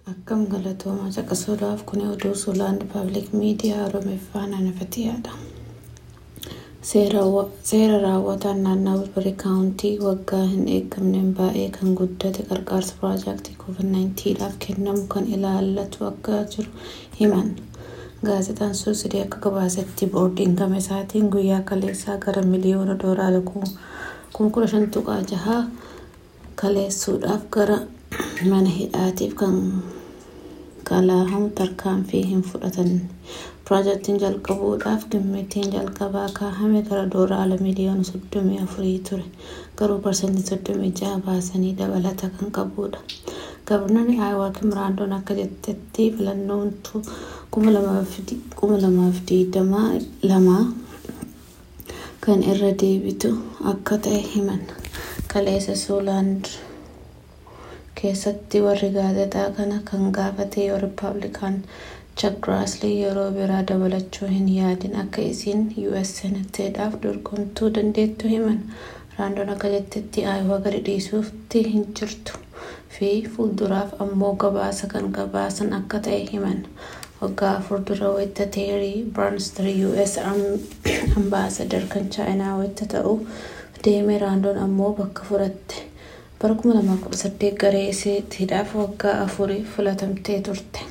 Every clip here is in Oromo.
Akkam galatoomaa caqasuudhaaf kun oduu Suulaand Paabliik Miidiyaa Oromeeffaan Anafatiyaadha. Seera raawwataan naannawaa Wilbarii Kaawuntii waggaa hin eegamneen baay'ee kan guddate qarqaarsa piroojeektii COVID-19dhaaf kennamu kan ilaallatu akka jiru himan. Gaazexaan suusidee akka gabaasetti boordiin gama isaatiin guyyaa kaleessaa gara miliyoona doolaara kuma kudha shan tuqaa jaha kaleessuudhaaf gara mana hidhaatiif kan galaahamu tarkaanfii hin fudhatan. Piroojeektiin jalqabuudhaaf gimmittiin jalqabaa kaahame gara doolaara miliyoona soddomii afurii ture. Garuu parsantii soddomii jaha baasanii dabalata kan qabudha. Gabarnoonni Aayawaa Kim Raandoon akka jettetti filannoon kuma lamaaf digdamii lama kan irra deebitu akka ta'e himan. Kaleessa Suulaand keessatti warri gaazexaa kana kan gaafate yoo Rippaabilikaan Chak Graaslii yeroo biraa dabalachuu hin yaadin akka isiin US Seneteedhaaf dorgomtuu dandeettu himan. Raandoon akka jettetti Aayawaa gadi dhiisuutti hin jirtu fi fuulduraaf ammoo gabaasa kan gabaasan akka ta'e himan. Waggaa afur dura wayita Teerii Barnster US ambaasadar kan Chaayinaa wayita ta'u deeme Raandoon ammoo bakka fudhatte. Bara 2018 garee isiitiidhaaf waggaa afurii filatamtee turte.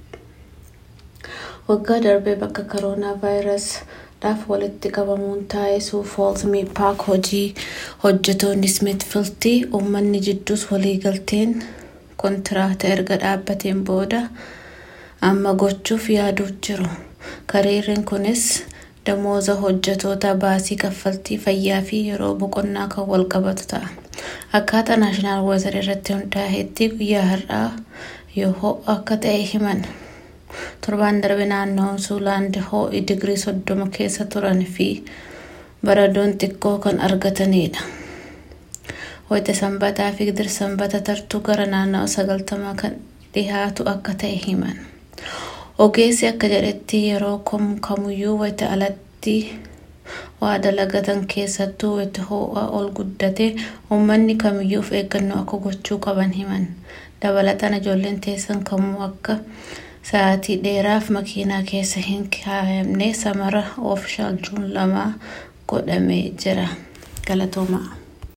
Waggaa darbee bakka koroonaa vaayirasiidhaaf walitti qabamuun taa'isuu Foolsmii Paak hojii hojjetoonni Smithfield uummanni jidduus waliigalteen kontiraata erga dhaabbateen booda amma gochuuf yaaduu jiru. Karoorri kunis damooza hojjetoota baasii kaffaltii fayyaa fi yeroo boqonnaa kan wal qabatu ta'a. Akkaataa naashinaal weezar irratti hundaa'etti guyyaa har'aa yoo akka ta'e himan. Torbaan darbe naannoon Suulaand ho'i digirii soddoma keessa turan fi baradoon xiqqoo kan argatanidha. Wayita sanbataa fi gidir sanbata tartuu gara naannawa sagaltamaa kan dhihaatu akka ta'e himan. Ogeessi akka jedhetti yeroo kamuyyuu wayita alatti waa dalagatan keessattuu wayita ho'a ol guddate uummanni kamiyyuu of eeggannoo akka gochuu qaban himan. Dabalataan ijoolleen teessan kamuu akka sa'aatii dheeraaf makiinaa keessa hin kaayamne samara oofishaal juun lama godhamee jira. Galatoomaa.